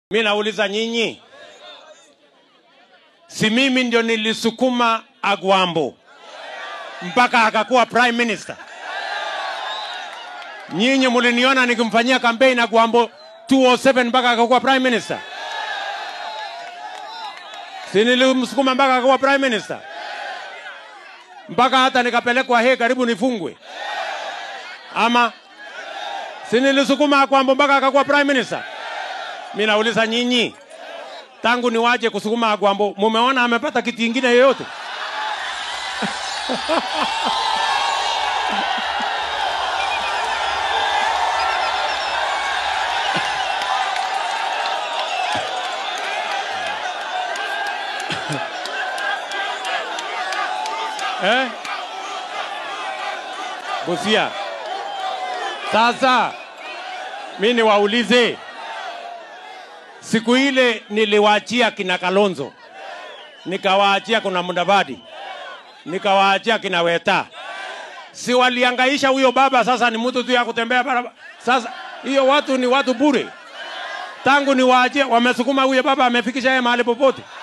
Mi nauliza nyinyi, si mimi ndio nilisukuma Agwambo mpaka akakuwa prime minister? Nyinyi muliniona nikimfanyia kampeni Agwambo 207 mpaka akakuwa prime minister? Si nilimsukuma mpaka akakuwa prime minister? Mpaka hata nikapelekwa he karibu nifungwe, ama si nilisukuma Agwambo mpaka akakuwa prime minister? Mi nauliza nyinyi, tangu niwaje kusukuma Agwambo, mumeona amepata kiti ingine yoyote? eh? Busia. Sasa mi niwaulize, siku ile niliwaachia kina Kalonzo, nikawaachia kuna Mudavadi, nikawaachia kina Weta, si waliangaisha huyo baba? Sasa ni mtu tu ya kutembea barabara. Sasa hiyo watu ni watu bure, tangu niwaachie wamesukuma huyo baba, amefikisha yeye mahali popote?